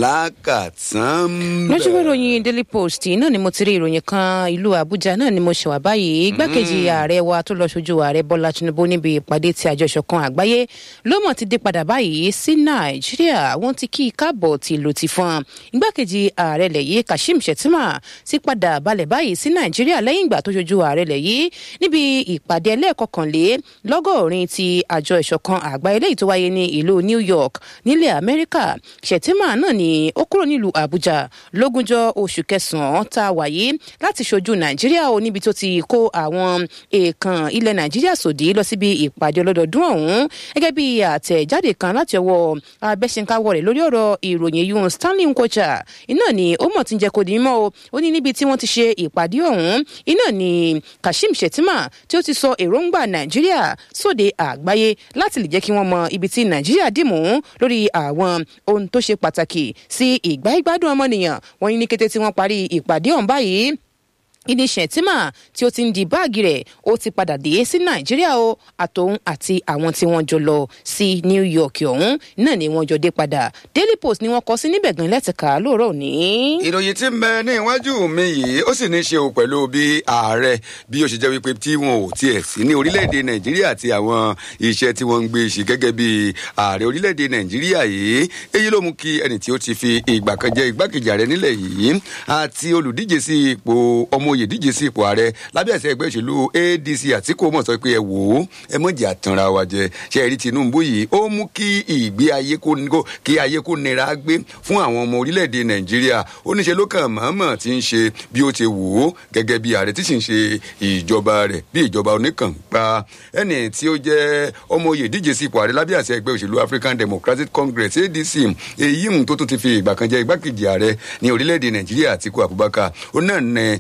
A: lákàtàn.
B: lójú ìwé ìròyìn daily post náà ni mo ti rí ìròyìn kan ìlú àbújá náà ni mo ṣe wà báyìí igbákejì ààrẹ wa tó lọ ṣojú ààrẹ bọ́lá tinubu níbi ìpàdé ti àjọ ìṣọ̀kan àgbáyé ló mọ̀ ti dé padà báyìí sí nàìjíríà wọ́n ti kí i káàbọ̀ ti lò ti fún igbákejì ààrẹ lẹ̀ yìí kashim shettima ti padà balẹ̀ báyìí sí nàìjíríà lẹ́yìn ìgbà tó ṣojú ààrẹ lẹ̀ yìí níbi ìpàdé ẹlẹ́ẹ̀kọkànlé lọ́gọ́ orin ti àjọ ìṣọ̀kan àgbáyé léyìí tó wáyé ní ìlú new york nílẹ̀ amẹ́ríkà ṣètìmá náà ni ó kúrò nílùú àbújá lógúnjọ́ oṣù kẹsàn-án tá a wáyé láti ṣojú nàìjíríà o níbi tó ti kó àwọn èèkàn ilẹ̀ nàìjíríà sòdí lọ síbi ìpàdé ọlọ́dọọdún ọ̀hún gẹ́gẹ́ bí àtẹ̀jáde kan láti ọwọ́ abẹ́sẹ̀káwọ́ rẹ̀ lórí ọ̀rọ̀ ìròyìn yun stanley nkocha iná ni ó mọ̀ tí ń jẹ́ kó di mímọ́ o ó ní níbi tí wọ́n ti ṣe ìpàdé ọ̀hún iná ni kashim shettima tí ó ti sọ èròǹgbà nàìjíríà sóde àgbáyé láti lè jẹ́ kí wọ́n mọ ibi tí nàìjíríà dìmú lórí àwọn ohun tó ṣe pàtàkì sí ìgbà ìgbádùn ọmọnìyàn wọ́n ní ní kété tí wọ́n parí ìpàdé ọ̀hún báyìí ìní ṣètìmà tí ó ti ń di báàgì rẹ̀ ó ti padà dé sí nàìjíríà o àtòun àti àwọn tí wọ́n jọ lọ sí new york ọ̀hún náà ni wọ́n jọ dé padà daily post ni wọ́n kọ sí níbẹ̀ gan lẹ́tìká lóòrọ̀ òní.
A: ìròyìn tí ń bẹ ní iwájú mi yìí ó sì ní í ṣe o pẹ̀lú bí ààrẹ bí ó ṣe jẹ́ wípé tí wọn ò tiẹ̀ sí ní orílẹ̀-èdè nàìjíríà àti àwọn iṣẹ́ tí wọ́n ń gbé ṣe gẹ́gẹ́ bí ààrẹ orílẹ̀-èdè nàìjíríà yìí èyí ló mú kí ẹni tí ó ti fi ìgbà kan jẹ igbákejì ààrẹ nílẹ̀ yìí àti olùdíje sí ipò ọmọ oyè díje sí ipò ààrẹ lábẹ́ àṣẹ ẹgbẹ́ òṣèlú adc àtìkú mọ̀ sọ pé ẹ wò ó ẹ mọ̀ jẹ́ àtànra wa jẹ ṣe ẹ̀rí tinubu yìí ó mú kí ìgbé ayé kó kí ayé kó nira gbé fún àwọn ọmọ orílẹ̀-èdè nàìjíríà ó níṣe ló kàn mọ̀ọ́mọ̀ tí ń ṣe bí ó ti wò ó gẹ́gẹ́ bí ààrẹ tí sì ń ṣe ìjọba rẹ̀ bí ìjọba oníkànpá ẹni tí ó jẹ́ ọmọ oyè díje sí ipò ààrẹ lábẹ́ àṣẹ ẹgbẹ́ òṣèlú african democratic congress adc èyí tó tún ti fi ìgbà kan jẹ igbákejì ààrẹ ní orílẹ̀-èdè nàìjíríà àtìkú abubakar ó náà ní ó ti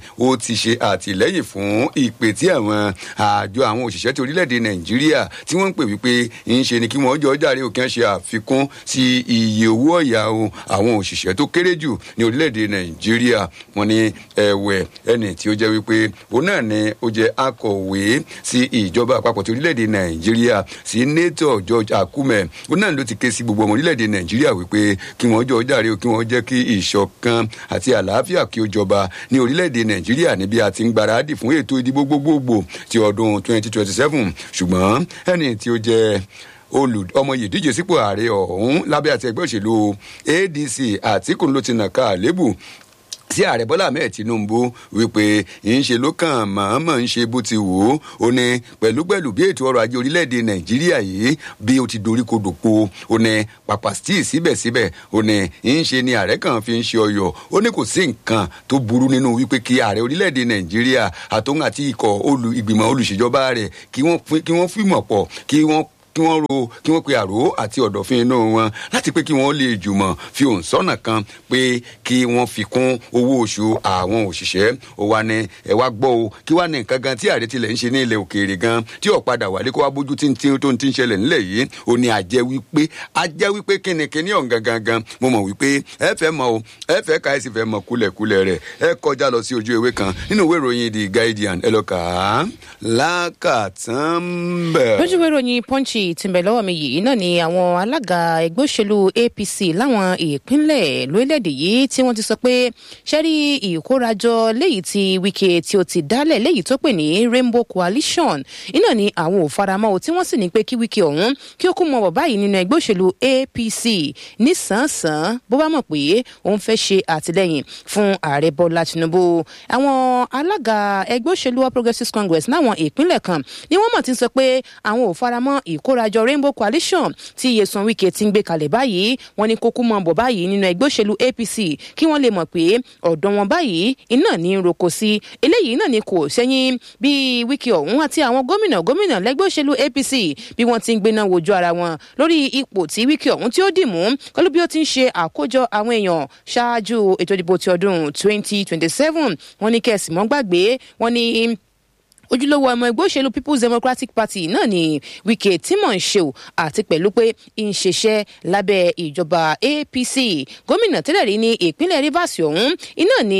A: ti ṣe àtìlẹ́yìn fún ìpè tí àwọn àjọ àwọn òṣìṣẹ́ ti orílẹ̀-èdè nàìjíríà tí wọ́n ń pè wípé ń ṣe ni kí wọ́n jọ jàre òkè ṣe àfikún sí iye owó ọ̀yà àwọn òṣìṣẹ́ tó kéré jù ní orílẹ̀-èdè nàìjíríà wọ́n ní ẹ̀wẹ̀ ẹni tí ó jẹ́ wípé òun náà ni ó jẹ́ akọ̀wé sí ìjọba àpapọ̀ ti orílẹ̀-èdè nàìjíríà sí nato george akume òun náà ló ti ké sí gbogbo ọmọ orílẹ̀-èdè nàìjíríà wípé kí wọ́n jọ jàre kí wọ́n jẹ́ kí ìṣọ̀kan àti àlàáfíà kí ó jọba ní orílẹ̀-èdè nàìjíríà níbi àti ń gbáradì fún ètò ìdìbò gbogbogbò ti ọdún 2027 ṣùgbọ́n ẹni tí ó jẹ́ olù ọmọ yìí díje sípò ààrẹ ọ̀hún lábẹ́ àti ẹgbẹ́ òṣèlú adc àtìkù ló ti nà ká àlébù sí ààrẹ bọ́lá ahmed tinubu wípé ń ṣe ló kàn mọ̀ọ́mọ̀ ń ṣe bó ti wò ó ó ní pẹ̀lúpẹ̀lú bí ètò ọrọ̀ ajé orílẹ̀-èdè nàìjíríà yìí bí ó ti dorí kodò po ó ní pàpà stíì síbẹ̀síbẹ̀ ó ní ń ṣe ni ààrẹ kan fi ń ṣe ọyọ̀ ó ní kò sí nǹkan tó burú nínú wípé kí ààrẹ orílẹ̀-èdè nàìjíríà àtòun àti ikọ̀ ìgbìmọ̀ olùṣèjọba rẹ̀ kí wọ́n fìmọ̀ pọ̀ kí wọ́n kí wọ́n ro kí wọ́n pe àrò àti ọ̀dọ̀fin inú wọn láti pé kí wọ́n lè jùmọ̀ fi òun sọ́nà kan pé kí wọ́n fi kún owó oṣù àwọn òṣìṣẹ́ ó wá ní ẹ wá gbọ́ o kí wá ní nǹkan gan tí ààrẹ tilẹ̀ ń ṣe ní ilẹ̀ òkèèrè gan tí ò padà wálé kó wá bójú tí tí tó ń ti ń ṣẹlẹ̀ nílẹ̀ yìí ó ní àjẹ́ wípé àjẹ́ wípé kínníkínní ọ̀hún gangan gan mo mọ̀ wípé ẹ fẹ́ mọ o ẹ fẹ́ ka ẹ sì fẹ́ mọ kúlẹ̀kúlẹ̀ rẹ̀ ẹ kọjá lọ sí ojú ewé kan nínú ìwé ìròyìn the guardian ẹ lọ kà á lákàtàn bẹ́ẹ̀.
B: lójú ìwé ìròyìn punch tí ń bẹ lọ́wọ́ mi yìí náà ni àwọn alága ẹgbẹ́ òṣèlú apc láwọn ìpínlẹ̀ lórílẹ̀‐èdè yìí tí wọ́n ti sọ pé ṣẹ́rí ìkórajọ léyìí tí wike tí ó ti dálẹ̀ léyìí tó pè ní rainbow coalition iná ni àwọn ò faramọ́ o tí wọ́n sì ní pé kí wike ọ̀hún kí ó kú mọ́ bọ̀ báyìí nínú ẹgbẹ́ òṣèlú apc nísànsán bó bá mọ̀ pé òun fẹ́ ṣe àtìlẹ́yìn fún ààrẹ bọ́lá tinubu àwọn alága ẹgbẹ́ òṣèlú all progressives congress láwọn ìpínlẹ̀ kan ni wọ́n mọ̀ ti sọ pé àwọn ò faramọ́ ìkórajọ rainbow coalition tí iyesan wike ti ń gbé kalẹ̀ báyìí wọ́n ní kókó mọ̀ bọ̀ báyìí nínú ẹgbẹ́ òṣèlú apc kí wọ́n lè mọ̀ pé ọ̀dọ̀ wọn báyìí iná ní í roko sí eléyìí náà ni kò sẹ́yìn bí wike ọ̀hún àti àwọn gómìnà gómìnà lẹ́gbẹ́ òṣèlú apc bí wọ́n ti ń gbéná wojú ara wọn lórí ipò tí wike ọ̀hún tí ó dì mú pẹ̀lú bí ó ti ń ṣe àkójọ àwọn èèyàn ṣáájú ètò ìdìbò ti ọdún 2027 wọ́n ní kẹ̀sì mọ́ gbàgbé wọ́n ní ojúlówó ọmọ ẹgbẹ́ òṣèlú people's democratic party náà ni wike timon sheu àti pẹ̀lú pé ń ṣiṣẹ́ lábẹ́ ìjọba apc gómìnà tẹ́lẹ̀ rí ní ìpínlẹ̀ rivers ọ̀hún iná ni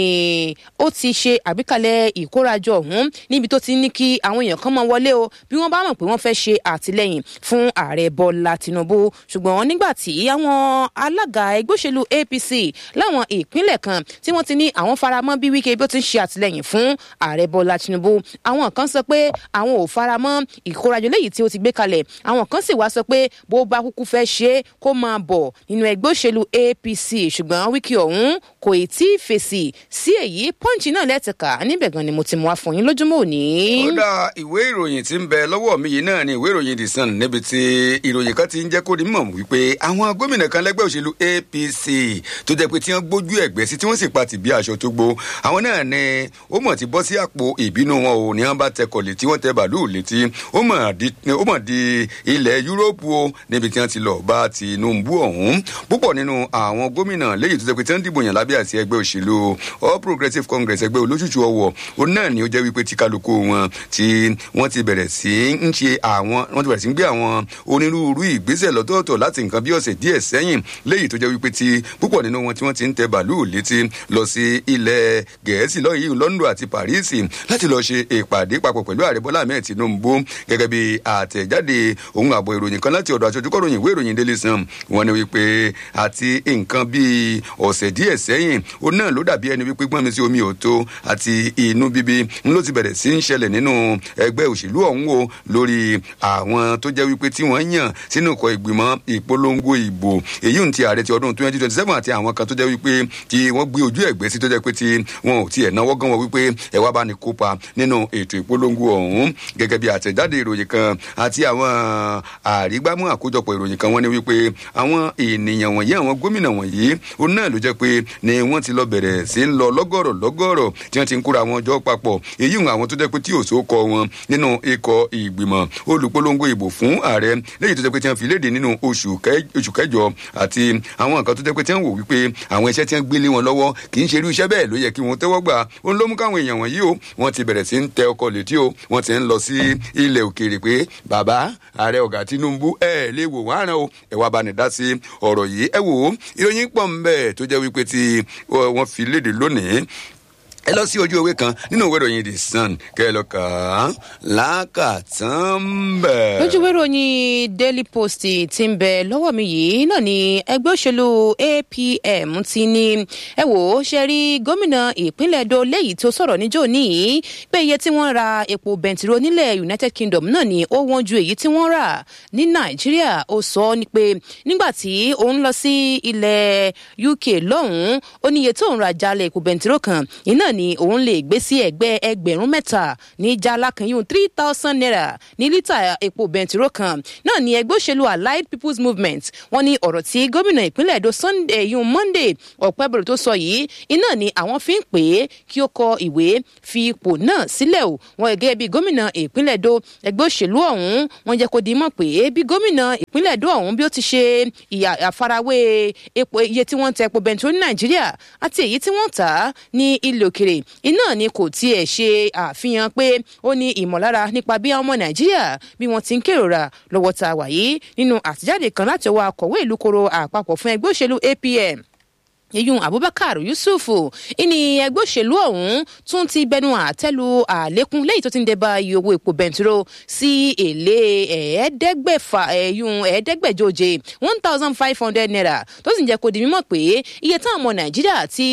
B: ó ti ṣe àgbékalẹ̀ ìkórajọ ọ̀hún níbi tó ti ní kí àwọn èèyàn kan máa wọlé o bí wọ́n bá mọ̀ pé wọ́n fẹ́ ṣe àtìlẹ́yìn fún ààrẹ bọ́lá tinubu ṣùgbọ́n nígbà tí àwọn alága ẹgbẹ́ òṣèlú apc láwọn ìpínlẹ̀ kan tí wọ́n ti ní àwọn faramọ́ bí wike bí ó ti ń ṣe àtìlẹ́yìn fún ààrẹ bọ́lá tinubu àwọn kan sọ pé àwọn ò fara mọ́ ìkórajọ léyìí tí ó ti gbé kalẹ̀ àwọn kan sì wá sọ pé bó bá kúkú fẹ́ ṣe é kó máa bọ̀ nínú ẹgbẹ́ òṣèlú apc ṣùgbọ́n wíkì ọ̀hún kò ì tí ì fèsì sí èyí pọ́ǹchì náà lẹ́tìkà níbẹ̀ gan ni mo ti mú wá fún yín lójúmọ́ òní.
A: ó dá ìwé ìròyìn tí ń bẹ lọ́wọ́ mi yìí náà ni ìwé ìròyìn the sun níbi tí ìròyìn kan ti ń jẹ́ kó di mọ̀ wípé àwọn gómìnà kan lẹ́gbẹ́ òṣèlú apc tó jẹ́ pé tí wọ́n gbójú ẹ̀gbẹ́ sí tí wọ́n sì pa tì bí aṣọ tó gbó àwọn náà ni ó mọ̀ ti bọ́ sí àpò ìbínú wọn ò ní wọ́n bá tẹkọ̀ létí wọ́n tẹ bàálù létí ó mọ̀ di ilẹ̀ yúróòpù o níbi tí wọ́n ti lọ bá tinubu ọ̀hún púpọ̀ nínú àwọn gómìnà léyìí tó jẹ́ pé tí wọ́n dìbò yàn lábẹ́ àti ẹgbẹ́ òṣèlú all progressives congress ẹgbẹ́ olóṣùṣù ọwọ́ òun náà ni ó jẹ́ wípé tí kálukú wọn tí wọ́n ti bẹ̀rẹ̀ sí ń ṣe àwọn wọ́n ti bẹ̀rẹ̀ sí ń gbé àwọn onírúurú ìgbésẹ̀ lọ́tọ̀ọ̀tọ̀ láti nǹkan bí ọ̀sẹ̀ díẹ̀ sẹ́yìn léyìí tó jẹ́ wípé tí púpọ̀ nínú wọn tí wọ́n ti ń tẹ bàálù létí lọ sí ilẹ̀ gẹ̀ẹ́sì lọ́yìn london àti paris láti lọ ṣe ìpàdé papọ̀ pẹ̀lú ààrẹ bọ́lá ahmed tinubu gẹ́gẹ́ bí àtẹ̀jáde òun àbọ̀ ìròyìn kan láti ọ̀dọ̀ aṣojú kọ́ròyìn ìwé ìròyìn daily sun wọn ni wípé àti nǹkan bíi ọ̀sẹ̀ díẹ̀ sẹ́yìn ó náà ló dàbí ẹni wípé gbọ́n mi sí omi òtó àti inú bíbí ń ló ti bẹ̀rẹ̀ sí ń ṣẹlẹ̀ nínú ẹgbẹ́ òṣèlú ọ̀hún o lórí àwọn tó jẹ́ wípé tí wọ́n yàn sínú ikọ̀ ìgbìmọ̀ ìpolongo ìbò èyí ń ti ààrẹ ti ọdún twenty twenty seven àti àwọn kan tó jẹ́ wípé tí wọ́n gbé ojú ẹ̀gbẹ́ sí tó jẹ́ pé tí wọn ò tiẹ̀ náwó gan wọn wípé ẹ wá bá ní kópa nínú ètò ìpolongo ọ̀hún gẹ́gẹ́ bí àtẹ̀jáde ìròyìn kan àti àwọn àrígbámú àkójọpọ̀ ìròyìn kan wọ́n ní wípé àwọn ènìyàn wọ̀nyí àwọn gómìnà wọ̀nyí òun náà ló jẹ́ pé ní wọ́n ti lọ bẹ̀rẹ̀ sí ń lọ lọ́gọ̀rọ̀ lọ́gọ̀rọ̀ tí wọ́n ti ń kóra wọn jọ papọ̀ èyí ń àwọn tó jẹ́ pé tí òṣò kọ wọn nínú ikọ̀ ìgbìmọ̀ olùpolongo ìbò fún ààrẹ lẹ́yìn tó jẹ́ pé tí wọ́n fi léde nínú oṣù kẹjọ àti àwọn nǹkan tó jẹ́ pé tí wọ́n wò wípé àwọn iṣẹ́ tí wọ́n gbé lé wọn lọ́wọ́ kì í ṣe irú iṣẹ́ bẹ́ẹ̀ ló yẹ kí wọ́n tẹ́wọ́ gbà ó ń ló mú káwọn èèyàn wọ̀nyí o wọ́n ti bẹ̀rẹ̀ sí ń tẹ ọkọ̀ létí o wọ́n ti ń lọ sí ilẹ̀ òkèèrè pé bàbá ààrẹ ọ̀gá tinubu ẹ̀ lè wò wọ́n àràn o ẹ̀ wá bá ní dá sí ọ̀rọ̀ yìí ẹ wò ó ìròyìn pọ̀ ń bẹ̀ tó jẹ́ wípé tí wọ́n fi léde lónìí ẹ lọ sí ojú ewé kan nínú ìwé ìròyìn the sun kẹ ẹ lọ kà á lákàtàn bẹ.
B: lójú ìwé ìròyìn daily post ti ń bẹ lọ́wọ́ mi yìí náà ni ẹgbẹ́ òṣèlú apm ti ní ẹ wò ó ṣe rí gómìnà ìpínlẹ̀ edo léyìí tó sọ̀rọ̀ níjó níyì pé iye tí wọ́n ra epo bẹntiró nílẹ̀ united kingdom náà ni ó wọ́n ju èyí tí wọ́n rà ní nàìjíríà ó sọ ni pé nígbà tí òun lọ sí ilẹ̀ uk lọ́hùn-ún ó ní iye tó ń ra jalè epo bẹntiró kan iná ni òun lè gbé sí ẹgbẹ́ ẹgbẹ̀rún mẹ́ta ní jala kan yóò three thousand naira ní lítà epo bẹntiró kan náà ni ẹgbẹ́ òṣèlú allied people's movement wọ́n ní ọ̀rọ̀ tí gómìnà ìpínlẹ̀ èdò sunday yun monday ọ̀pẹ́bọ̀rọ̀ tó sọ yìí iná ni àwọn fi ń pè é kí ó kọ ìwé fi ipò náà sílẹ̀ o wọ́n gẹ́gẹ́ bí gómìnà ìpínlẹ̀ èdò ẹgbẹ́ òṣèlú ọ̀hún wọ́n jẹ́ kó di mọ̀ pé bí gómìnà ìpínlẹ̀ èdò ọ̀hún bí ó ti ṣe àfarawé epo iye tí wọ́n ń tẹ epo bẹntiró ní nàìjíríà àti èyí tí wọ́n tà á ní ilẹ̀ òkèrè iná ni kò tiẹ̀ ṣe àfihàn pé ó ní ìmọ̀lára nípa bí àwọn ọmọ nàìjíríà bí wọ́n ti ń kérora lọ́wọ́ tá a wà yìí nínú àtijáde kan láti ọwọ́ akọ̀wé ìlú koro àpapọ̀ fún ẹgbẹ́ òṣèlú apm yeyun abubakar yusuf ìní ẹgbẹ́ òṣèlú ọ̀hún tún ti bẹnu àtẹ́lu àlékún lẹ́yìn tó ti ń dẹ́ba iye owó epo bẹntiró sí èlé ẹ̀ẹ́dẹ́gbẹ̀fà ẹ̀yún ẹ̀ẹ́dẹ́gbẹ̀jọje one thousand five hundred naira tó sì ń jẹ́ kó di mímọ̀ pé iye táwọn ọmọ nàìjíríà tí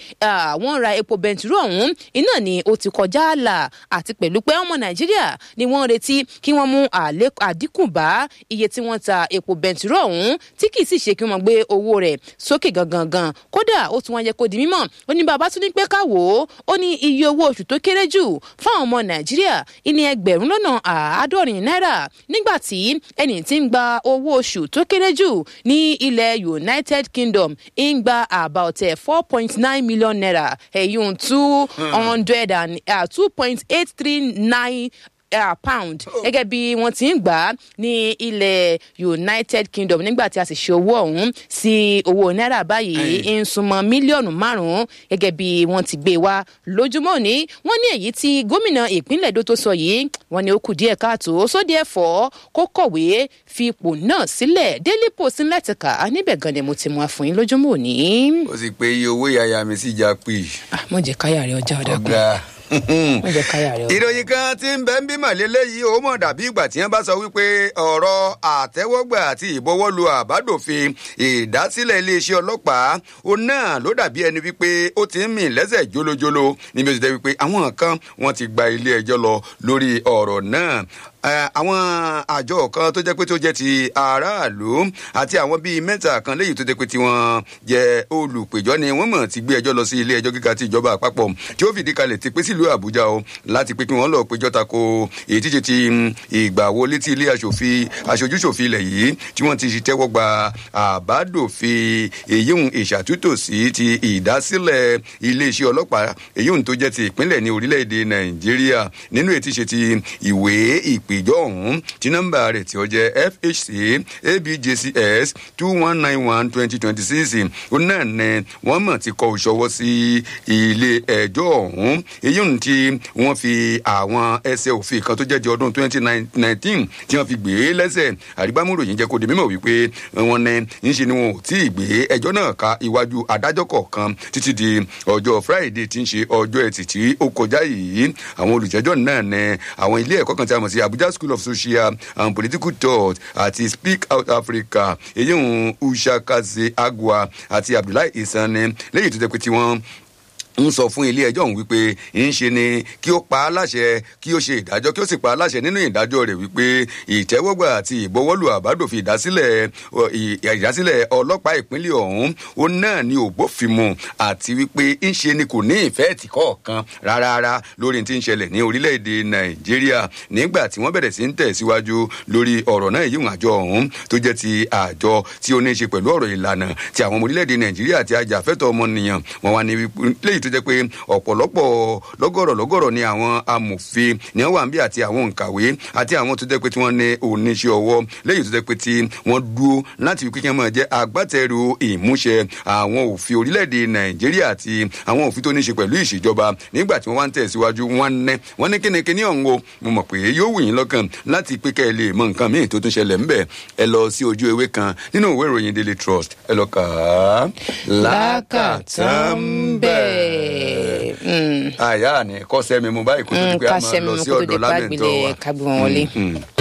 B: wọ́n ra epo bẹntiró ọ̀hún iná ni ó ti kọjá àlà àti pẹ̀lú pé ọmọ nàìjíríà ni wọ́n retí kí wọ́n mú àdínkù bá iye tí wọ́n ta epo bẹntiró ọ̀hún tí kì í sì ṣe kí wọ́n gbé owó rẹ̀ sókè gangan gan kódà ó tún wọn yẹ kó di mímọ ó ní bàbá tún ní pé ká wò ó ó ní iye owó oṣù tó kéré jù fáwọn ọmọ nàìjíríà ìní ẹgbẹrún lọnà àádọrin náírà nígbà tí ẹni tí ń gba owó oṣù tó kéré jù ní ilẹ̀ united kingdom ń gba about four point nine million naira ẹ̀yún two hundred and two point eight three nine uh, pound gẹ́gẹ́ bí wọ́n ti ń gbà á ní ilẹ̀ united kingdom nígbà tí a sì ṣe owó ọ̀hún sí owó náírà báyìí ń súnmọ́ mílíọ̀nù márùn-ún gẹ́gẹ́ bí wọ́n ti gbé wá lójúmọ́ ní wọ́n ní èyí tí gómìnà ìpínlẹ̀ èdò tó sọ yìí wọ́n ní ó kù díẹ̀ káàtó sóde ẹ̀fọ́ kó kọ̀wé fi ipò náà sílẹ̀ daily post ńlẹ̀tìkà níbẹ̀ gan ni mo ti mú àfún yín lójúmọ́ òní.
A: ó sì pé iye owó ìyá mi sì já pè.
B: mo jẹ káyà rẹ ọjà ọdà kan
A: ìròyìn kan tí ń bẹ ń bímọ lélẹyìí ó mọ dàbí ìgbà tí wọn bá sọ wípé ọrọ àtẹwọgbà àti ìbọwọlu àbádòfin ìdásílẹ iléeṣẹ ọlọpàá ó náà ló dàbí ẹni wípé ó ti ń mì lẹsẹ jólójóló níbi ó ti dẹ wípé àwọn kan wọn ti gba ilé ẹjọ lọ lórí ọrọ náà àwọn àjọ kan tó jẹ́ pé tó jẹ́ ti aráàlú àti àwọn bíi mẹ́ta kan léyìí tó jẹ́ pé tí wọ́n jẹ́ olùpẹ̀jọ́ ni wọ́n mọ̀ ti gbé ẹjọ́ lọ sí ilé ẹjọ́ gíga ti ìjọba àpapọ̀ tí ó fìdí kalẹ̀ ti pé sílùú àbújá o láti pé kí wọ́n lọ péjọ́ tako èyí tíje ti ìgbà wọlé tí ilé aṣòfin aṣojúṣòfin ilẹ̀ yìí tí wọ́n ti tẹ́wọ́ gba àbádòfin èyí ń ìṣàtúntò sí ti ìdásílẹ̀ iléeṣẹ́ ọlọ́pàá èyí ń tó jẹ́ ti ìpínlẹ̀ ní orílẹ̀-èdè nàìjíríà nínú ètí ṣe ti ìwé ìp ìpèjọ ọhún tí nọmba rẹ tí ó jẹ fhc abjcs two one nine one twenty twenty six ó náà ní wọn mọ ti kọ ìṣọwọ sí ilé ẹjọ ọhún èyí ń tí wọn fi àwọn ẹsẹ òfin kan tó jẹ di ọdún twenty nineteen tí wọn fi gbé lẹsẹ àrígbámúròyìn jẹ kó di mímọ wípé wọn ní ńṣe ni wọn ò tí ì gbé ẹjọ náà ka iwájú adájọ kọọkan títí di ọjọ friday tí ń ṣe ọjọ ẹtì tí ó kọjá yìí àwọn olùjẹjọ náà ní àwọn ilé ẹkọ kan tí a mọ sí abuja abuja school of social and political thought àti speak out africa èyí ń ushakaze agua àti abdullahi isani lẹ́yìn tó jẹ́ pé tí wọ́n ń sọ fún ilé ẹjọ́ ọ̀hún wípé ń ṣe ni kí ó pa á láṣẹ kí ó ṣe ìdájọ́ kí ó sì pa á láṣẹ nínú ìdájọ́ rẹ̀ wípé ìtẹ́wọ́gbà àti ìbọwọ́lù àbádòfin ìdásílẹ̀ ìdásílẹ̀ ọlọ́pàá ìpínlẹ̀ ọ̀hún ó náà ní ògbófinmu àti wípé ń ṣe ni kò ní ìfẹ́ tì kọ̀ọ̀kan rárá lórí tí ń ṣẹlẹ̀ ní orílẹ̀-èdè nàìjíríà nígbà tí wọ́n bẹ̀rẹ̀ sí ń tẹ̀síwájú lórí ọ̀rọ̀ náà yíwọ̀n àjọ ọ̀hún tó jẹ́ ti àjọ tí ó ní í ṣe pẹ̀lú ọ̀rọ̀ ìlànà tí àwọn ọmọ orílẹ̀-èdè nàìjíríà àti ajàfẹ́tọ̀ ọmọnìyàn wọn wá ní léyìí tó jẹ́ pé ọ̀pọ̀lọpọ̀ lọ́gọ̀rọ̀ lọ́gọ̀rọ̀ ni àwọn amòfin ní wọ́n wà ń bí àti àwọn òǹkàwé àti àwọn tó jẹ́ pé tí wọ́n ní oníṣẹ́ ọwọ́ léyìí tó jẹ́ pé tí wọ́n dúró láti fi kíkẹ́ máa jẹ́ agbátẹrù ìmúṣẹ àwọn òfin orílẹ̀-èdè nàìjíríà àti àwọn òfin tó ní ṣe pẹ̀lú ìṣèjọba nígbà tí wọ́n wá ń tẹ̀síwájú wọ́n ní wọ́n ní kínníkínní ọ̀hún o mo mọ̀ pé yóò wù yín lọ́kàn láti pé kẹ́ ẹ lè mọ nǹkan míì tó tún ṣẹlẹ̀ ńbẹ̀ ẹ lọ sí ojú ewé kan nínú ìwé ìròyìn daily trust ẹ lọ kà á.
B: lákàtà ń bẹ̀.
A: àyà ni kọ́sẹ́ mi mo báyìí kó tó di pé a máa lọ sí ọ̀dọ̀ lábẹ́ntọ́ wa.
B: kábí wọn wọlé.